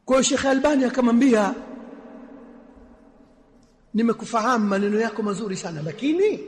kwa hiyo Sheikh Albani akamwambia nimekufahamu maneno yako mazuri sana lakini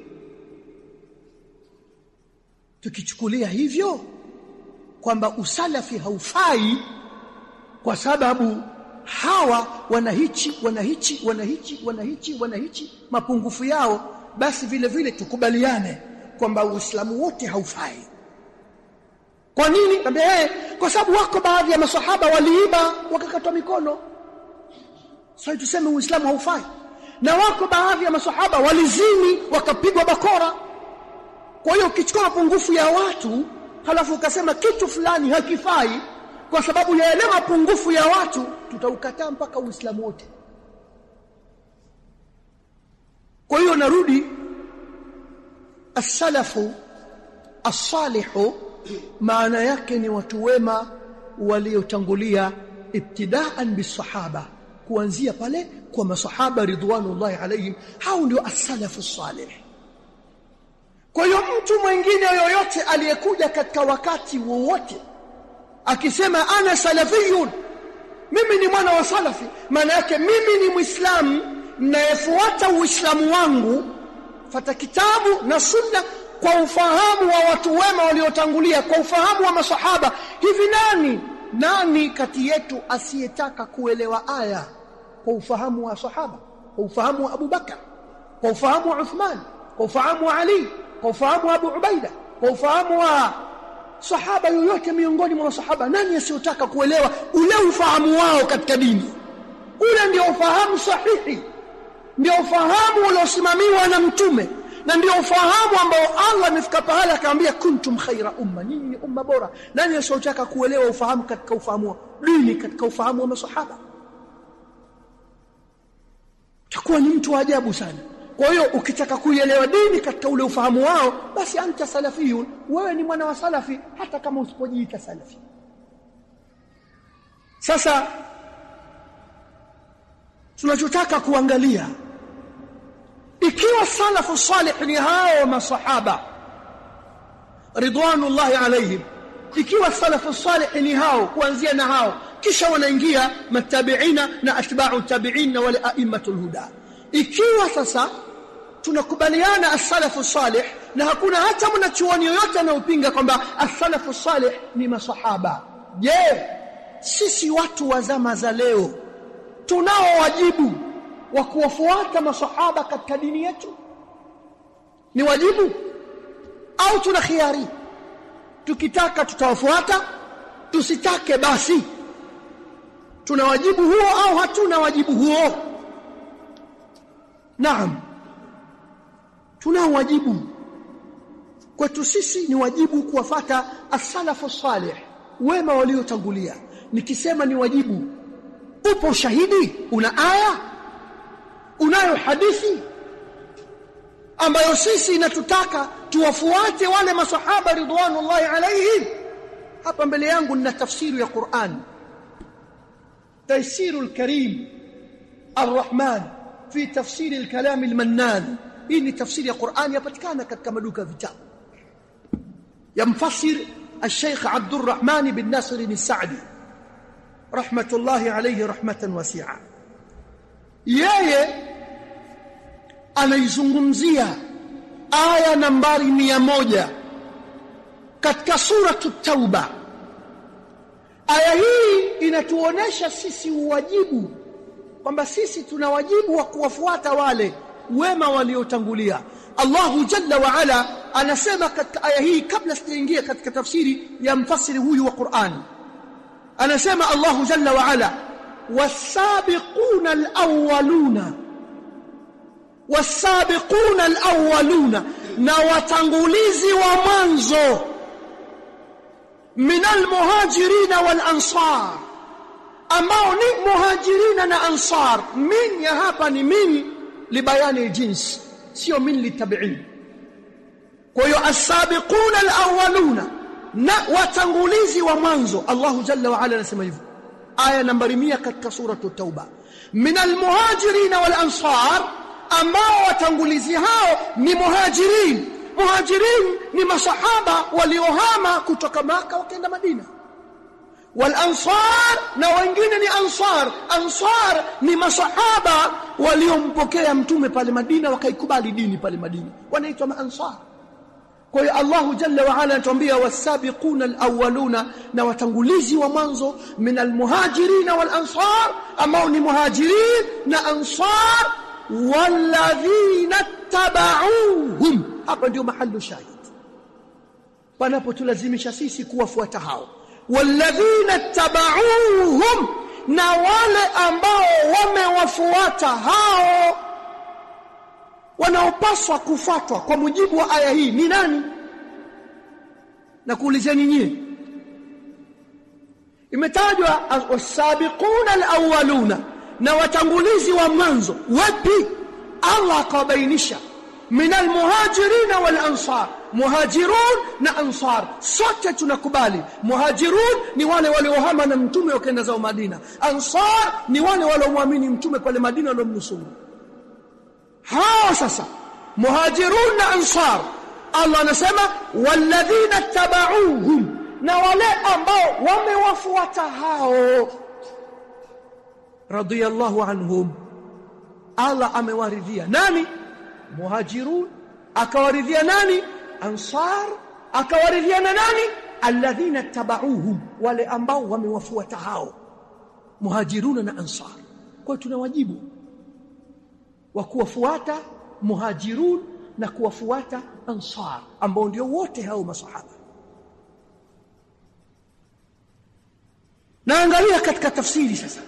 tukichukulia hivyo kwamba usalafi haufai kwa sababu hawa wanahichi wanahichi wanahichi wanahichi wanahichi mapungufu yao basi vile vile tukubaliane kwamba uislamu wote haufai kwa nini ambia eh kwa sababu wako baadhi ya maswahaba waliiba wakakatwa mikono sasa tuseme uislamu haufai na wako baadhi ya maswahaba walizini wakapigwa bakora kwa hiyo ukichukua mapungufu ya watu halafu ukasema kitu fulani hakifai kwa sababu ya yale mapungufu ya watu tutaukataa mpaka uislamu wote kwa hiyo narudi as-salafu as-salihu maana yake ni watu wema waliotangulia ibtidaan bisahaba kuanzia pale kwa masahaba ridwanullahi alaihim hao ndio as-salafu salih kwa hiyo mtu mwingine yoyote aliyekuja katika wakati wowote akisema ana salafiyun mimi ni mwana wa salafi maana yake mimi ni muislamu nayefuata uislamu wangu fata kitabu na sunna kwa ufahamu wa watu wema waliotangulia kwa ufahamu wa masahaba hivi nani nani kati yetu asiyetaka kuelewa aya kwa ufahamu wa sahaba kwa ufahamu wa Abu Bakar kwa ufahamu wa Uthman kwa ufahamu wa Ali kwa ufahamu wa Abu Ubaida kwa ufahamu wa sahaba yoyote miongoni mwa masahaba nani asiyotaka kuelewa ule ufahamu wao katika dini ule ndio ufahamu sahihi ndio ufahamu uliosimamiwa na mtume na ndio ufahamu ambao Allah amefika pahala akamwambia kuntum khaira umma nyinyi ni umma bora nani asiyotaka kuelewa ufahamu katika ufahamu wa dini katika ufahamu wa masahaba takuwa ni mtu wa ajabu sana kwa hiyo ukitaka kuielewa dini katika ule ufahamu wao basi anta salafiyun wewe ni mwana wa salafi hata kama usipojiita salafi sasa tunachotaka kuangalia ikiwa salafu salih ni hao masahaba ridwanullahi alaihim ikiwa salafu salih ni hao kuanzia na hao kisha wanaingia matabiina na atba'u tabi'in na wale a'immatul huda ikiwa sasa tunakubaliana as-salafu salih na hakuna hata mwanachuoni yoyote anayopinga kwamba as-salafu salih ni masahaba je sisi watu wa zama za leo tunao wajibu wa kuwafuata masahaba katika dini yetu ni wajibu au tuna khiari tukitaka tutawafuata tusitake basi tuna wajibu huo au hatuna wajibu huo naam tuna wajibu kwetu sisi ni wajibu kuwafata as-salafu salih wema waliotangulia nikisema ni wajibu upo shahidi una aya unayo hadithi ambayo sisi inatutaka tuwafuate wale masahaba ridwanullahi alaihim hapa mbele yangu nina tafsiri ya Qur'an تيسير الكريم الرحمن في تفسير الكلام المنان hii ni tafsiri ya Qur'an yapatikana katika maduka vitabu ya mfasir الشيخ عبد الرحمن بن ناصر السعدي رحمة الله عليه رحمة واسعة yeye anaizungumzia aya nambari mia moja katika suratu tauba aya hii inatuonesha sisi uwajibu kwamba sisi tuna wajibu wa kuwafuata wale wema waliotangulia Allahu jalla wa ala anasema katika aya hii kabla sijaingia katika tafsiri ya mfasiri huyu wa Qur'an anasema Allahu jalla wa ala wasabiquna alawwaluna wasabiquna alawwaluna na watangulizi wa mwanzo min almuhajirina wal ansar ambao ni muhajirina na ansar min ya hapa ni min libayani jins sio min litabiin kwa hiyo as-sabiquna al-awwaluna na watangulizi wa mwanzo Allahu jalla wa ala anasema hivyo aya nambari 100 katika suratu tauba min al-muhajirin wal ansar ambao watangulizi hao ni muhajirin muhajirin ni masahaba waliohama kutoka maka wakaenda madina wal ansar na wengine ni ansar ansar ni masahaba waliompokea mtume pale Madina wakaikubali dini pale Madina wanaitwa maansar kwa hiyo Allahu Jalla wa Ala anatuambia wasabiquna alawwaluna na watangulizi wa mwanzo min almuhajirin wal ansar ambao ni muhajirin na ansar walladhina tabauhum hapa ndio mahallu shahid panapotulazimisha sisi kuwafuata hao walladhina tabauhum na wale ambao wamewafuata hao wanaopaswa kufuatwa kwa mujibu wa aya hii ni nani na kuulizeni nyie imetajwa wasabiquna alawwaluna na watangulizi wa mwanzo wapi Allah akawabainisha min almuhajirin wal ansar muhajirun na ansar sote tunakubali muhajirun ni wale waliohama na mtume wakaenda zao Madina ansar ni wale waliomwamini mtume pale Madina waliomnusuru hao sasa muhajirun na ansar Allah anasema walladhina tabauhum na wale ambao wamewafuata hao radiyallahu anhum Allah amewaridhia nani muhajirun akawaridhia nani ansar akawaridhia na nani alladhina tabauhum wale ambao wamewafuata hao muhajiruna na ansar kwa tuna wajibu wa kuwafuata muhajirun na kuwafuata ansar ambao ndio wote hao masahaba naangalia katika tafsiri sasa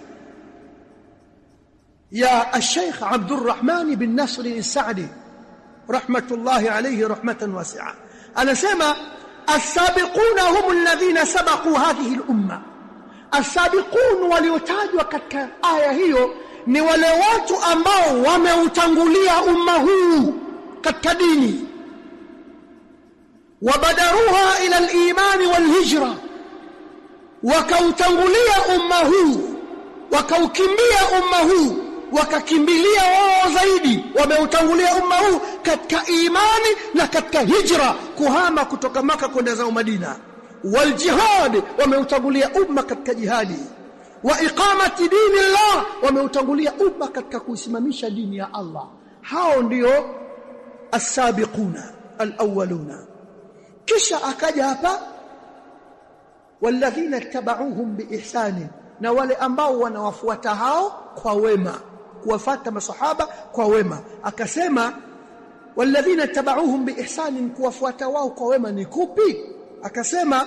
يا الشيخ عبد الرحمن بن نصر السعدي رحمة الله عليه رحمة واسعة أنا سمع السابقون هم الذين سبقوا هذه الأمة السابقون waliotajwa katika aya hiyo ni wale watu ambao wameutangulia umma huu katika dini wabadaruha ila al-iman wal-hijra wakautangulia umma huu wakaukimbia umma huu wakakimbilia wao zaidi wameutangulia umma huu katika imani na katika hijra kuhama kutoka maka kwenda zao Madina wal jihad wameutangulia umma katika jihadi wa iqamati dini Allah wameutangulia umma katika kuisimamisha dini ya Allah hao ndio as-sabiquna al-awwaluna kisha akaja hapa walladhina tabauhum biihsani na wale ambao wanawafuata hao kwa wema kuwafata masahaba kwa wema akasema walladhina tabauhum biihsani kuwafuata wao kwa wema ni kupi akasema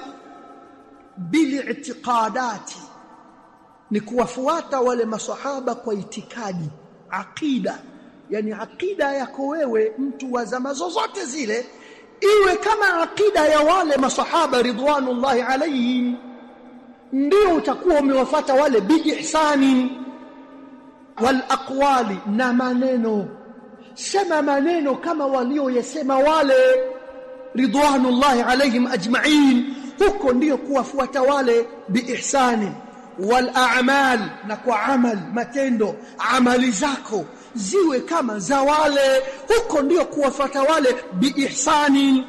bili'tiqadati ni kuwafuata wale masahaba kwa itikadi aqida yani aqida yako wewe mtu wa zama zozote zile iwe kama aqida ya wale masahaba ridwanullahi alayhim ndio utakuwa umewafata wale biihsani wal aqwali na maneno sema maneno kama walioyasema wale ridwanullahi alayhim ajma'in huko ndio kuwafuata wale biihsani wal a'mal na kwa amal matendo amali zako ziwe kama za wale huko ndio kuwafuata wale biihsani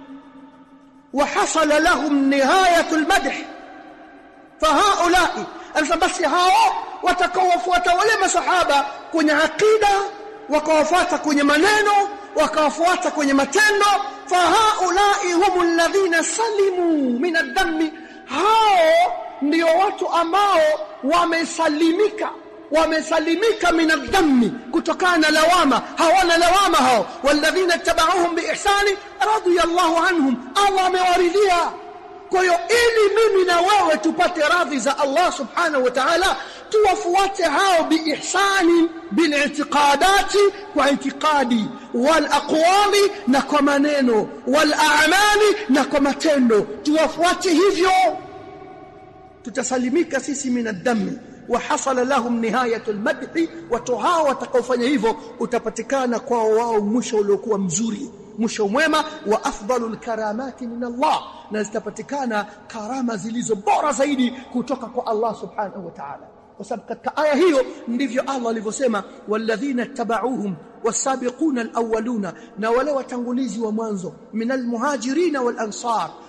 wa hasala lahum nihayatul madh fahaulai alfa basi hao watakaowafuata wale masahaba kwenye akida wakawafuata kwenye maneno wakawafuata kwenye matendo fahaulai hum alladhina salimu min ad-dammi hao ndio watu ambao wamesalimika wamesalimika min ad-dammi kutokana na lawama hawana lawama hao walladhina tabauhum biihsani radiyallahu anhum Allah amewaridhia kwa hiyo ili mimi na wewe tupate radhi za Allah subhanahu wa ta'ala tuwafuate hao biihsani bilitiqadati kwa itikadi wal aqwali na kwa maneno wal a'mali na kwa matendo tuwafuate hivyo tutasalimika sisi minadami wa hasala lahum nihayatul madhi watu hao watakaofanya hivyo utapatikana kwao wao mwisho uliokuwa mzuri mwisho mwema wa afdalul karamati min Allah na zitapatikana karama zilizo bora zaidi kutoka kwa Allah subhanahu wa ta'ala kwa sababu katika aya hiyo ndivyo Allah alivyosema walladhina tabauhum wasabiquna alawwaluna na wale watangulizi wa mwanzo minal muhajirin wal ansar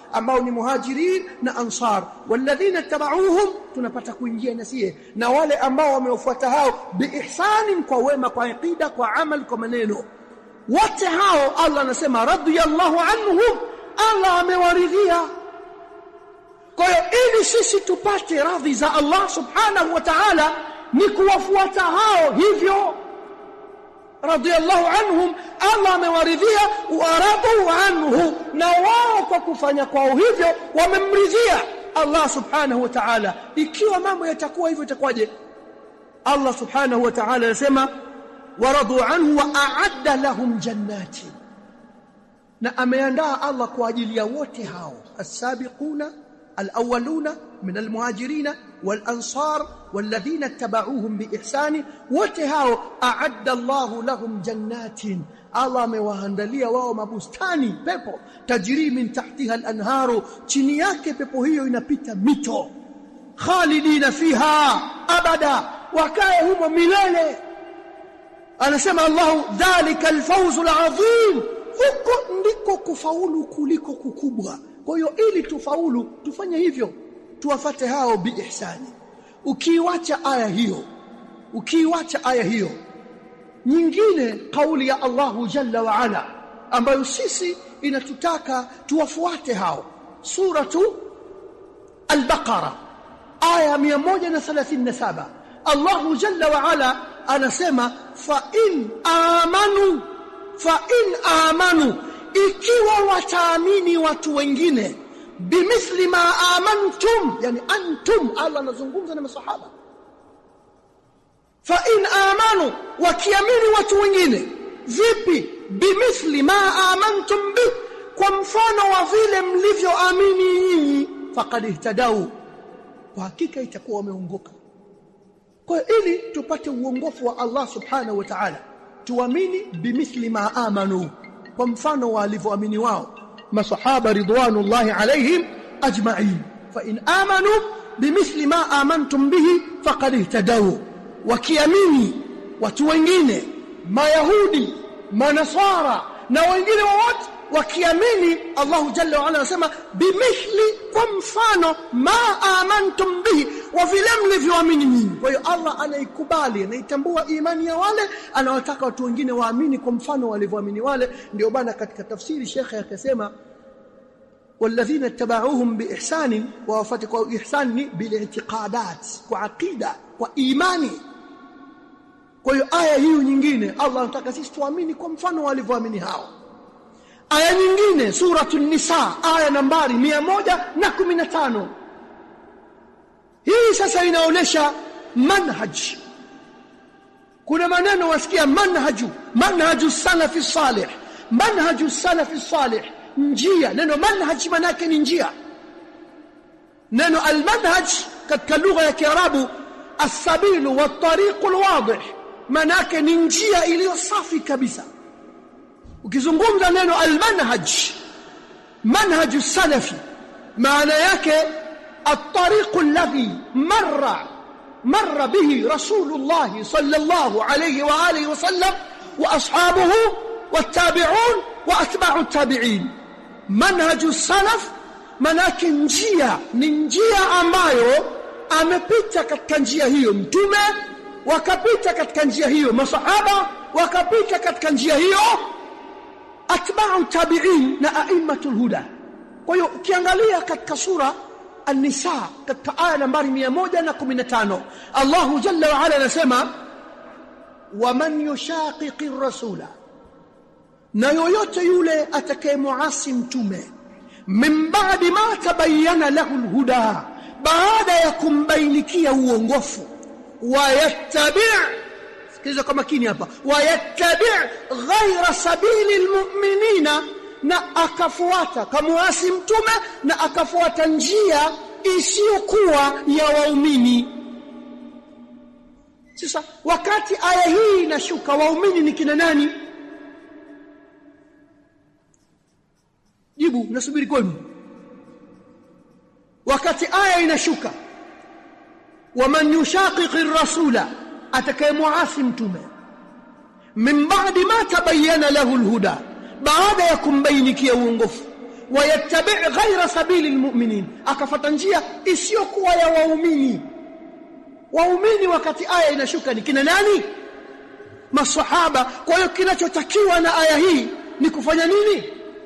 ambao ni muhajirin na ansar walladhina tabauhum tunapata kuingia nasie na wale ambao wamewafuata hao biihsanin kwa wema kwa aqida kwa amal kwa maneno wote hao Allah anasema radiyallahu anhum Allah amewaridhia kwa hiyo ili sisi tupate radhi za Allah subhanahu wa ta'ala ni kuwafuata hao hivyo radiyallahu anhum Allah amewaridhia waradu anhu na wao kwa kufanya kwao hivyo wamemridhia Allah subhanahu wa ta'ala ikiwa mambo yatakuwa hivyo itakuwaje Allah subhanahu wa ta'ala anasema waradu anhu wa a'adda lahum jannati na ameandaa Allah kwa ajili ya wote hao as-sabiquna al-awwaluna min al-muhajirin wal-ansar والذين اتبعوهم بإحسان وتهاو أعد الله لهم جنات الله amewaandalia wao mabustani pepo tajri min tahtiha al-anharu chini yake pepo hiyo inapita mito khalidina fiha abada wakae humo milele anasema Allah dhalika al-fawz al-azim huko ndiko kufaulu kuliko kukubwa kwa hiyo ili tufaulu tufanye hivyo tuwafate hao biihsani ukiiwacha aya hiyo ukiiwacha aya hiyo nyingine kauli ya Allahu jalla wa ala ambayo sisi inatutaka tuwafuate hao suratu al-baqara aya 137 Allahu jalla wa ala anasema fa in amanu fa in amanu ikiwa wataamini watu wengine bimithli ma amantum yani antum Allah anazungumza na masahaba fa in amanu wakiamini watu wengine vipi bimithli ma amantum bi kwa mfano wa vile mlivyoamini nyinyi faqad ihtadau kwa hakika itakuwa wameongoka kwa ili tupate uongofu wa Allah subhanahu wa ta'ala tuamini bimithli ma amanu kwa mfano wa walivyoamini wao masahaba ridwanullahi alaihim ajma'in fa in amanu bimithli ma amantum bihi faqad ihtadaw wakiamini watu wengine mayahudi manasara na wengine wote wakiamini Allah jalla wa ala anasema bimithli kwa mfano ma amantum bihi wa vile mlivyoamini nyinyi kwa hiyo Allah anaikubali anaitambua imani ya wale anawataka watu wengine waamini kwa mfano walivyoamini wale ndio bana katika tafsiri shekhe akasema والذين اتبعوهم باحسان ووافقوا باحسان بالاعتقادات وعقيده وايمان kwa hiyo aya hiyo nyingine Allah anataka sisi tuamini kwa mfano walivyoamini hao aya nyingine suratul nisa aya nambari 115 hii sasa inaonesha manhaj kuna maneno wasikia manhaju manhaju salafi salih manhaju salafi salih njia neno manhaj manake ni njia neno almanhaj katika lugha ya kiarabu as-sabilu wat-tariqu al-wadih manake ni njia iliyo safi kabisa ukizungumza neno almanhaj manhaj salafi maana yake الطريق الذي مر مر به رسول الله صلى الله عليه واله وسلم واصحابه والتابعون واتباع التابعين منهج السلف manake njia ni njia ambayo amepita katika njia hiyo mtume wakapita katika njia hiyo masahaba wakapita katika njia hiyo atba'u tabi'in na a'immatul huda kwa hiyo ukiangalia katika sura an-nisa katika aya nambari 115 Allahu jalla wa ala anasema waman yushaqiqi rasula na yoyote yule atakayemuasi mtume min ba'di ma tabayyana lahu al-huda baada ya kumbainikia uongofu wayattabi' sikiliza kwa makini hapa wayattabi' ghayra sabili almu'minina na akafuata kamuasi mtume na akafuata njia isiyokuwa ya waumini sasa wakati aya hii inashuka waumini ni kina nani jibu nasubiri kwenu wakati aya inashuka waman yushaqiqi rasula atakayemuasi mtume min ba'di ma tabayyana lahu alhuda baada ya kumbainikia uongofu wayattabi ghaira sabili almu'minin akafata njia isiyokuwa ya waumini waumini wakati aya inashuka ni kina nani masahaba kwa hiyo kinachotakiwa na aya hii ni kufanya nini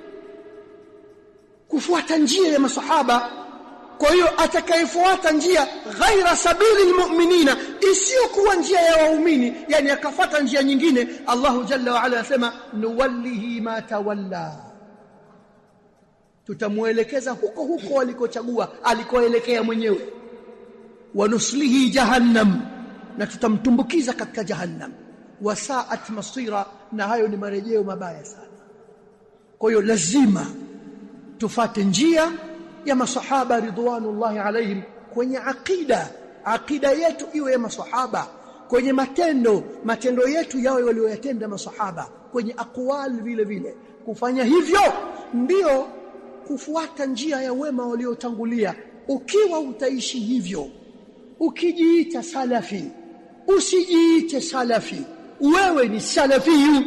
kufuata njia ya masahaba kwa hiyo atakayefuata njia ghaira sabili almu'minina isiyokuwa njia ya waumini yani akafuata njia nyingine Allahu jalla wa ala anasema nuwallihi ma tawalla tutamuelekeza huko huko alikochagua alikoelekea mwenyewe wanuslihi jahannam na tutamtumbukiza katika jahannam wasaat masira na hayo ni marejeo mabaya sana kwa hiyo lazima tufate njia ya masahaba ridwanullahi alaihim kwenye akida akida yetu iwe ya masahaba kwenye matendo matendo yetu yawe walioyatenda masahaba kwenye aqwal vile vile kufanya hivyo ndio kufuata njia ya wema waliotangulia ukiwa utaishi hivyo ukijiita salafi usijiite salafi wewe ni salafi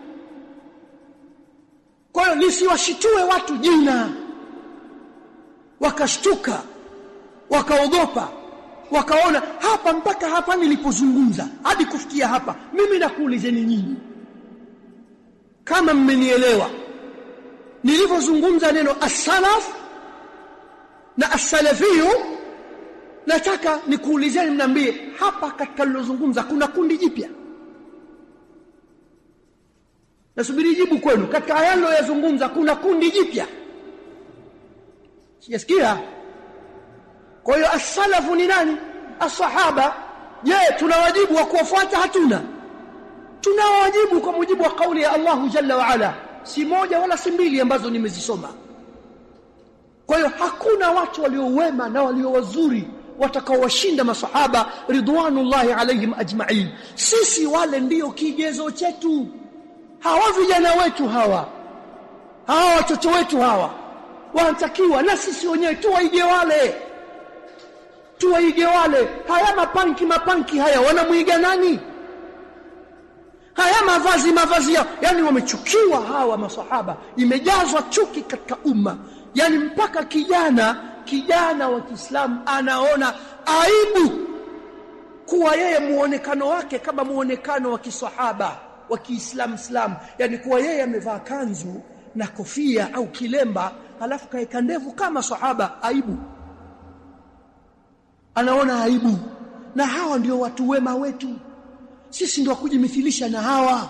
kwa hiyo nisiwashitue watu jina wakashtuka wakaogopa wakaona hapa mpaka hapa nilipozungumza hadi kufikia hapa mimi nakuulizeni nyinyi kama mmenielewa nilivyozungumza neno as-salaf na as-salafiyu nataka nikuulizeni mniambie hapa katika nilozungumza kuna kundi jipya nasubiri jibu kwenu katika haya niliyozungumza kuna kundi jipya sijasikia kwa hiyo as-salafu ni nani as-sahaba je tuna wajibu wa kuwafuata hatuna tuna wajibu kwa mujibu wa kauli ya Allahu jalla wa ala si moja wala si mbili ambazo nimezisoma kwa hiyo hakuna watu waliowema na walio wazuri watakaowashinda masahaba ridwanullahi alaihim ajma'in sisi wale ndiyo kigezo chetu hawa vijana wetu hawa hawa watoto wetu hawa wanatakiwa na sisi wenyewe tuwaige wale tuwaige wale haya mapanki mapanki haya wanamuiga nani haya mavazi mavazi yao yani wamechukiwa hawa masahaba imejazwa chuki katika umma yani mpaka kijana kijana wa Kiislamu anaona aibu kuwa yeye muonekano wake kama muonekano wa kisahaba wa Kiislamu Islam yani kuwa yeye amevaa kanzu na kofia au kilemba alafu kaeka ndevu kama sahaba aibu anaona aibu na hawa ndio watu wema wetu sisi ndio kujimithilisha na hawa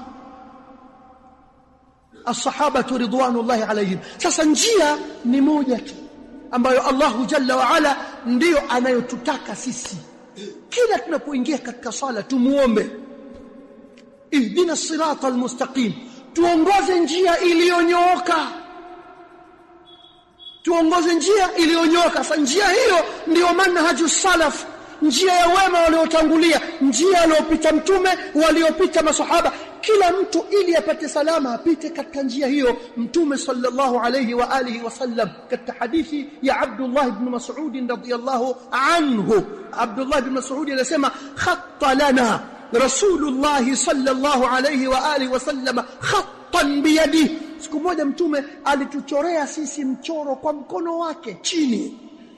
as-sahaba ridwanullahi alayhim sasa njia ni moja tu ambayo Allahu jalla wa ala ndiyo anayotutaka sisi kila tunapoingia katika sala tumuombe ihdina sirata almustaqim tuongoze njia iliyonyooka tuongoze njia iliyonyooka sasa njia hiyo ndiyo manhaju salaf njia ya wema waliotangulia njia aliyopita mtume waliopita masahaba kila mtu ili apate salama apite katika njia hiyo mtume sallallahu alayhi wa alihi wasallam katika hadithi ya Abdullah ibn Mas'ud radhiyallahu anhu Abdullah ibn Mas'ud anasema khatta lana Rasulullah sallallahu alayhi wa alihi wasallam khattan biyadihi siku moja mtume alituchorea sisi mchoro kwa mkono wake chini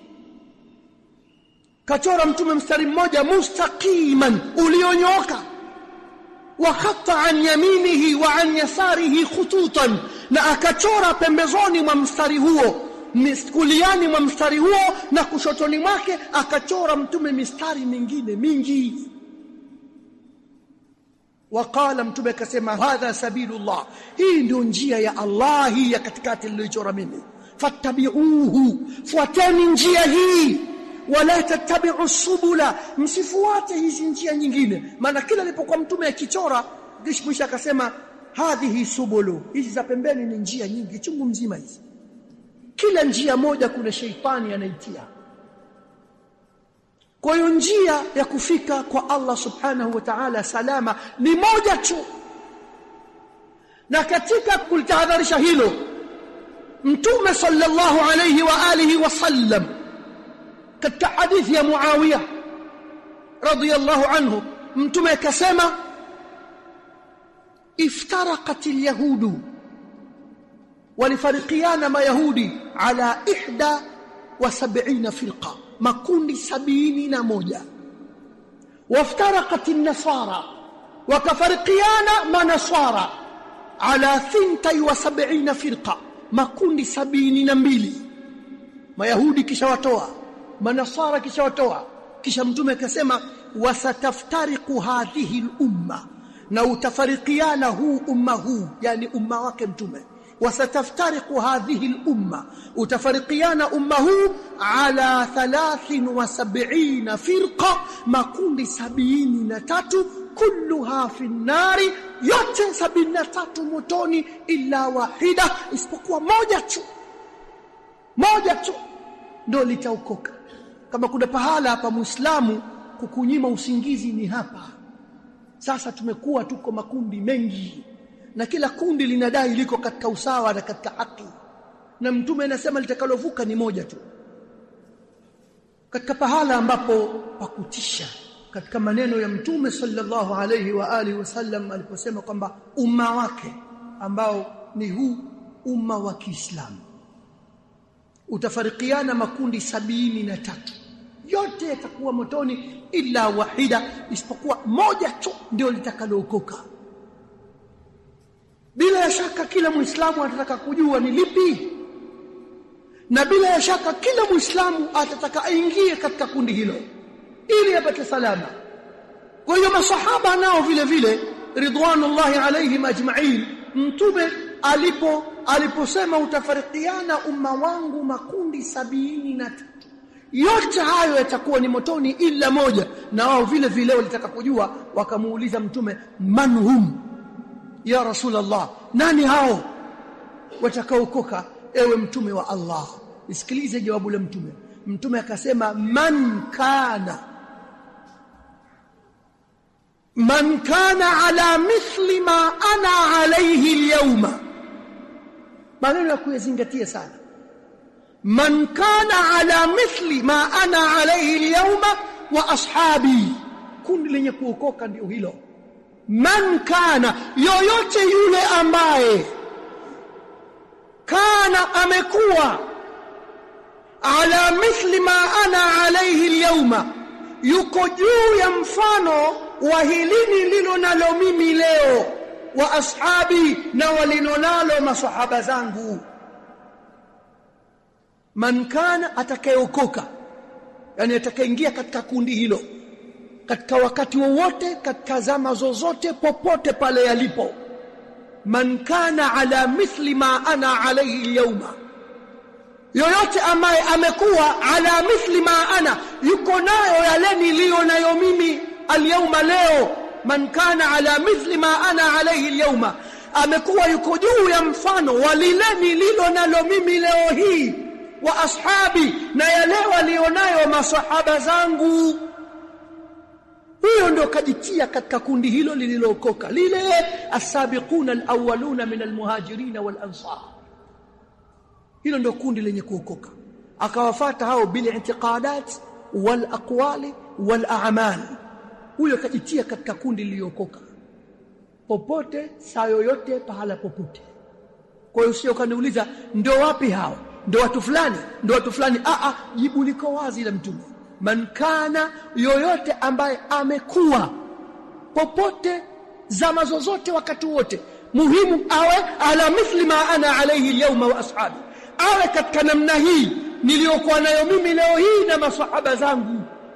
kachora mtume mstari mmoja mustaqiman ulionyooka wa khata an yaminihi wa an yasarihi khututan na akachora pembezoni mwa mstari huo kuliani mwa mstari huo na kushotoni mwake akachora mtume mistari mingine mingi waqala mtume akasema hadha sabilullah hii ndio njia ya Allah hii ya katikati niliyochora mimi fattabi'uhu fuateni njia hii wala tattabi'u subula msifuate hizi njia nyingine maana kila alipokuwa mtume akichora mwisho akasema hadhihi subulu hizi za pembeni ni njia nyingi chungu mzima hizi kila njia moja kuna sheitani anaitia kwa hiyo njia ya kufika kwa Allah subhanahu wa ta'ala salama ni moja tu na katika kulitahadharisha hilo mtume sallallahu alayhi wa alihi wasallam katika hadithi ya Muawiya radiyallahu anhu mtume akasema iftaraqat alyahudu walifarikiana mayahudi ala ihda wa sab'ina firqa makundi sabini na moja waftaraqat an-nasara wakafarikiana manasara ala thintai wa sab'ina firqa makundi sabini na mbili mayahudi kisha watoa manasara kisha watoa kisha mtume akasema wasataftariqu hadhihi al-umma na utafarikiana huu umma huu yani umma wake mtume wasataftariqu hadhihi al-umma utafarikiana umma huu ala 73 firqa makundi sabini na tatu kulluha fi nari yote sabini na tatu motoni illa wahida isipokuwa moja tu moja tu ndio litaokoka kama kuna pahala hapa muislamu kukunyima usingizi ni hapa sasa tumekuwa tuko makundi mengi na kila kundi linadai liko katika usawa na katika haki na mtume anasema litakalovuka ni moja tu katika pahala ambapo pakutisha katika maneno ya mtume sallallahu alayhi wa alihi wasallam aliposema kwamba umma wake ambao ni huu umma wa Kiislamu utafarikiana makundi sabini na tatu yote yatakuwa motoni ila wahida isipokuwa moja tu ndio litakalookoka bila ya shaka kila muislamu atataka kujua ni lipi na bila ya shaka kila muislamu atataka aingie katika kundi hilo ili apate salama kwa hiyo masahaba nao vile vile ridwanullahi alaihim ajma'in mtume alipo aliposema utafarikiana umma wangu makundi sabini na tatu yote hayo yatakuwa ni motoni ila moja na wao vile vile walitaka kujua wakamuuliza mtume manhum ya rasulullah nani hao watakaokoka ewe mtume wa Allah isikilize jawabu la mtume mtume akasema man kana man kana ala mithli ma ana alayhi alyawma maneno ya kuyazingatia sana man kana ala mithli ma ana alayhi alyawma wa ashabi kundi lenye kuokoka ndio hilo man kana yoyote yule ambaye kana amekuwa ala mithli ma ana alayhi alyawma yuko juu ya mfano wa hili nililo nalo mimi leo wa ashabi na walinonalo masahaba zangu man kana atakayeokoka yani atakayeingia katika kundi hilo katika wakati wowote katika zama zozote popote pale yalipo man kana ala mithli ma ana alayhi alyawma yoyote ambaye amekuwa ala mithli ma ana yuko nayo yale niliyo nayo mimi alyawma leo man kana ala mithli ma ana alayhi alyawma amekuwa yuko juu ya mfano wa lile nililo nalo mimi leo hii wa ashabi na yale walionayo masahaba zangu huyo ndio kajitia katika kundi hilo lililookoka lile asabiquna alawwaluna min almuhajirin walansar hilo ndio kundi lenye kuokoka akawafata hao bil i'tiqadat wal aqwali wal a'mal huyo kajitia katika kundi lililookoka popote saa yoyote pahala popote kwa hiyo sio kaniuliza ndio wapi hao ndio watu fulani ndio watu fulani a a jibu liko wazi la mtume man kana yoyote ambaye amekuwa popote zama zozote wakati wote muhimu awe ala mithli ma ana alayhi alyawma wa ashabi awe katika namna hii niliyokuwa nayo mimi leo hii na masahaba zangu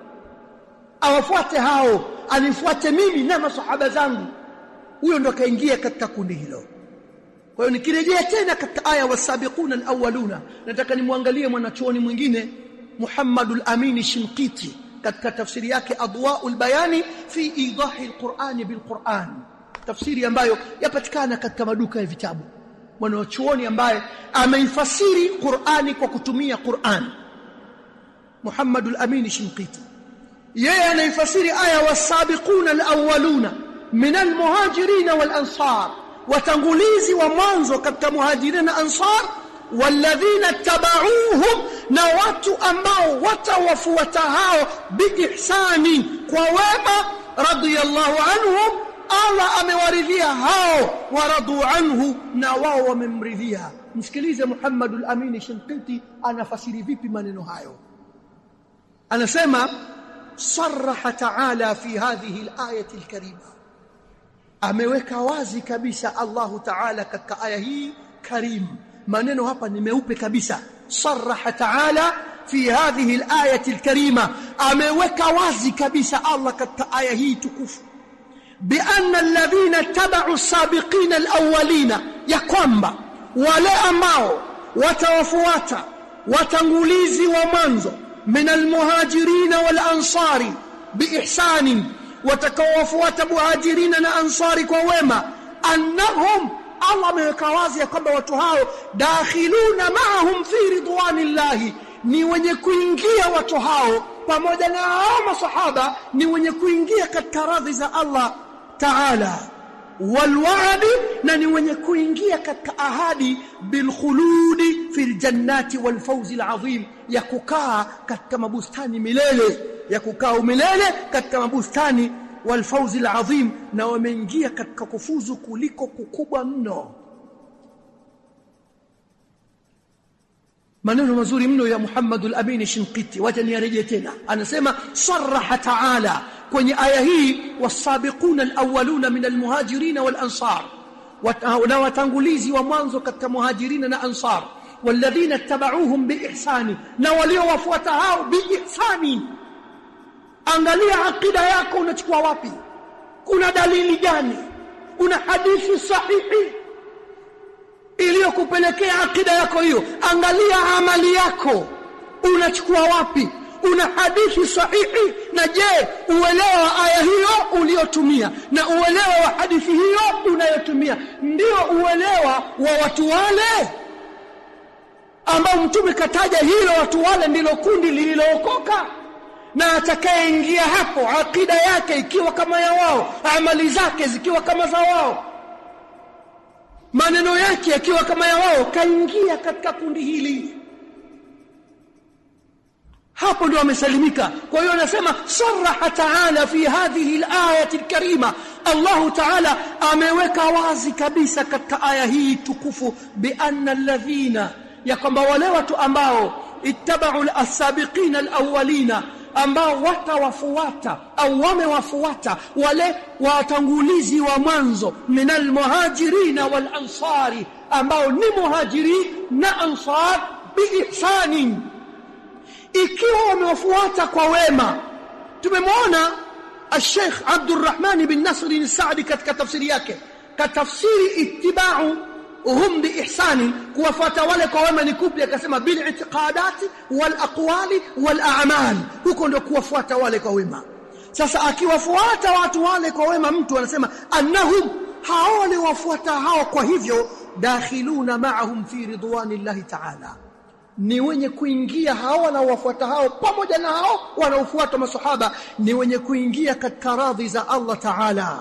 awafuate hao anifuate mimi na masahaba zangu huyo ndo kaingia katika kundi hilo kwa hiyo nikirejea tena katika aya wasabiquna alawwaluna nataka nimwangalie mwanachuoni mwingine Muhammadul Amin Shinqiti katika tafsiri yake Adwaul Bayani fi idahi alqur'ani bilqur'an tafsiri ambayo yapatikana katika maduka ya vitabu mwanachuoni ambaye ameifasiri Qur'ani kwa kutumia Qur'an Muhammadul Amin Shinqiti yeye anaifasiri aya wasabiquna alawwaluna min almuhajirin walansar watangulizi wa mwanzo katika muhajirin na ansar walladhina tabauhum na watu ambao watawafuata hao biihsani kwa wema radiyallahu anhum Allah amewaridhia hao waradu anhu na wao wamemridhia msikilize Muhammad al-Amin Shinqiti anafasiri vipi maneno hayo anasema صرح تعالى في هذه الآية الكريمة ameweka wazi kabisa Allah Ta'ala katika aya hii karim maneno hapa ni meupe kabisa sarraha Ta'ala fi hadhihi al-ayati al-karima ameweka wazi kabisa Allah katika aya hii tukufu bi anna alladhina tabau as-sabiqin al-awwalina ya kwamba wale ambao watawafuata watangulizi wa mwanzo min al-muhajirin wal-ansari biihsanin watakaowafuata muhajirina na ansari kwa wema annahum Allah ameweka wazi ya kwamba watu hao dakhiluna ma'ahum fi ridwanillahi ni wenye kuingia watu hao pamoja na hao masahaba ni wenye kuingia katika radhi za Allah Ta'ala walwa'di na ni wenye kuingia katika ahadi bilkhuludi fil jannati wal fawzi alazim ya kukaa katika mabustani milele ya kukaa milele katika mabustani wal fawzi alazim na wameingia katika kufuzu kuliko kukubwa mno maneno mazuri mno ya Muhammad al-Amin Shinqiti wacha niarejee tena anasema sarraha ta'ala kwenye aya hii wasabiquna alawwaluna min almuhajirin walansar na watangulizi wa mwanzo katika muhajirina na ansar walladhina tabauhum biihsani na waliowafuata hao biihsani angalia akida yako unachukua wapi kuna dalili gani una hadithi sahihi iliyokupelekea akida yako hiyo angalia amali yako unachukua wapi una hadithi sahihi na je uelewa wa aya hiyo uliotumia na uelewa wa hadithi hiyo unayotumia ndio uelewa wa watu wale ambao mtume kataja hilo watu wale ndilo kundi lililookoka na atakayeingia hapo akida yake ikiwa kama ya wao amali zake zikiwa kama za wao maneno yake yakiwa kama ya wao kaingia katika kundi hili hapo ndio amesalimika kwa hiyo anasema saraha taala fi hadhihi alayati alkarima Allah taala ameweka wazi kabisa katika aya hii tukufu bi anna alladhina ya kwamba wale watu ambao ittabau as-sabiqina al-awwalina ambao watawafuata au wamewafuata wale watangulizi wa mwanzo minal muhajirina wal ansari ambao ni muhajiri na ansar biihsanin ikiwa wamewafuata kwa wema tumemwona الشيخ عبد الرحمن بن نصر السعدي katika tafsiri yake katafsiri ittiba'u hum biihsani kuwafuata wale kwa wema ni kupi akasema bil itiqadati wal aqwali wal a'mal huko ndio kuwafuata wale kwa wema sasa akiwafuata watu wale kwa wema mtu anasema annahum hao waliwafuata hao kwa hivyo dakhiluna ma'ahum fi ridwanillahi ta'ala ni wenye kuingia hao wanaowafuata hao pamoja na hao wanaofuata masahaba ni wenye kuingia katika radhi za Allah Ta'ala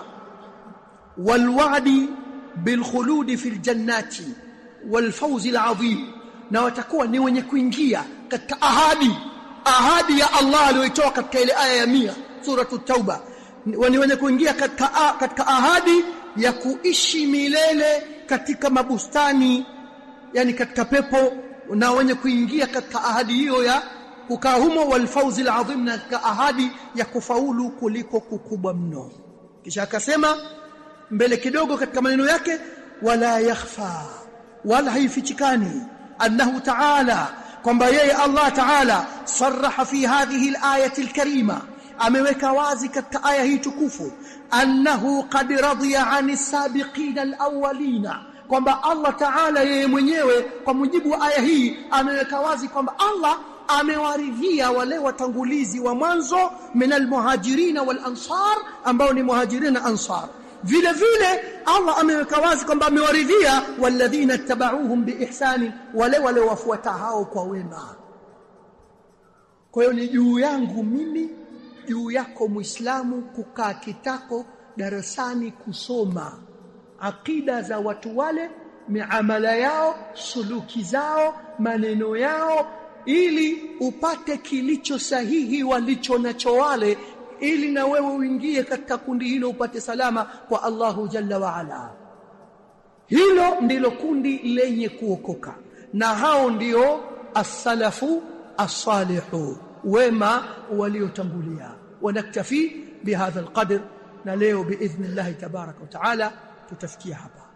walwa'di bilkhuludi fil jannati walfawzi alazim na watakuwa ni wenye kuingia katika ahadi ahadi ya Allah aliyoitoa katika ile aya ya 100 suratu tauba ni wenye kuingia katika katika ahadi ya kuishi milele katika mabustani yani katika pepo na wenye kuingia katika ahadi hiyo ya kukaa humo walfauzi alazim na katika ahadi ya kufaulu kuliko kukubwa mno kisha akasema mbele kidogo katika maneno yake wala yakhfa wala haifichikani annahu ta'ala kwamba yeye Allah ta'ala sarraha fi hadhihi al-ayati al-karima ameweka wazi katika aya hii tukufu annahu qad radiya 'ani sabiqina al-awwalina kwamba Allah Ta'ala yeye mwenyewe kwa mujibu wa aya hii ameweka wazi kwamba Allah amewaridhia wale watangulizi wa mwanzo minal muhajirina wal ansar ambao ni muhajirina na ansar vile vile Allah ameweka wazi kwamba amewaridhia walladhina tabauhum biihsani wale wale wafuata hao kwa wema kwa hiyo ni juu yangu mimi juu yako muislamu kukaa kitako darasani kusoma akida za watu wale miamala yao suluki zao maneno yao ili upate kilicho sahihi walicho nacho wale ili na wewe uingie katika kundi hilo upate salama kwa Allahu jalla wa ala hilo ndilo kundi lenye kuokoka na hao ndio as-salafu as-salihu wema waliotangulia wanaktafi bihadha alqadr na leo biidhnillah tabaraka wa taala tutafikia hapa